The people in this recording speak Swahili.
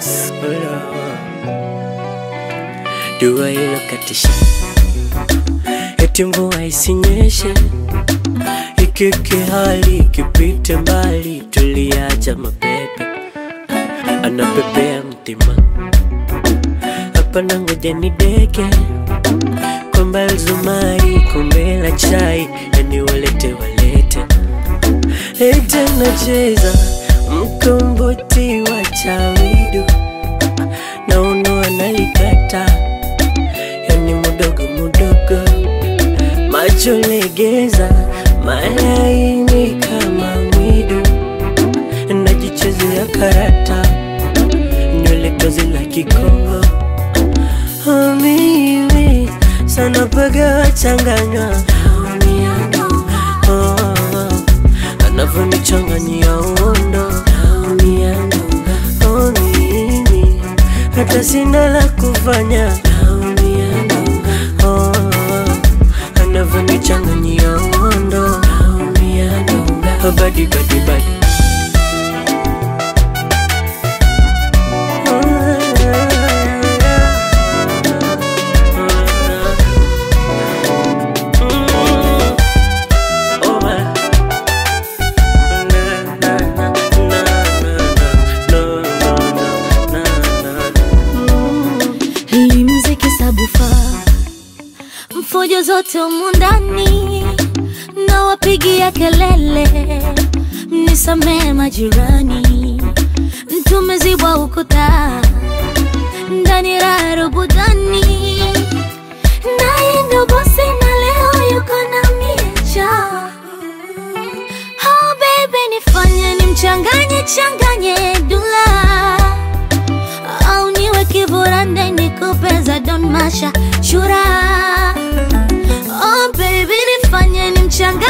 Dua ilokatisha eti mvua isinyeshe, ikike hali ikipite mbali, tuliacha mapepe anapepea mtima hapa na ngoja ni deke kwamba zumari kombe la chai yani walete walete ete nacheza mkomboti wa chawidu na uno analikata yani mudogo mudogo macho legeza malaini kama mwidu najichezea karata nywele tozi la kikongo Oh, mimi sana paga changanywa oh, anavyonichanganyia uondo oh, mimi hata sina la kufanya oh, anavyonichanganyia uondo oh, badi badi badi Hii mziki sabufa mfujo zote humu ndani na wapigia kelele, mnisamee majirani, tumezibwa ukuta ndani raha rubudani, naye ndo bosi na leo yuko na miecha. Oh baby, nifanye nimchanganye changanye dula au niwe kiburande nikupe za Don Masha Shura. Oh baby, nifanye nimchanganye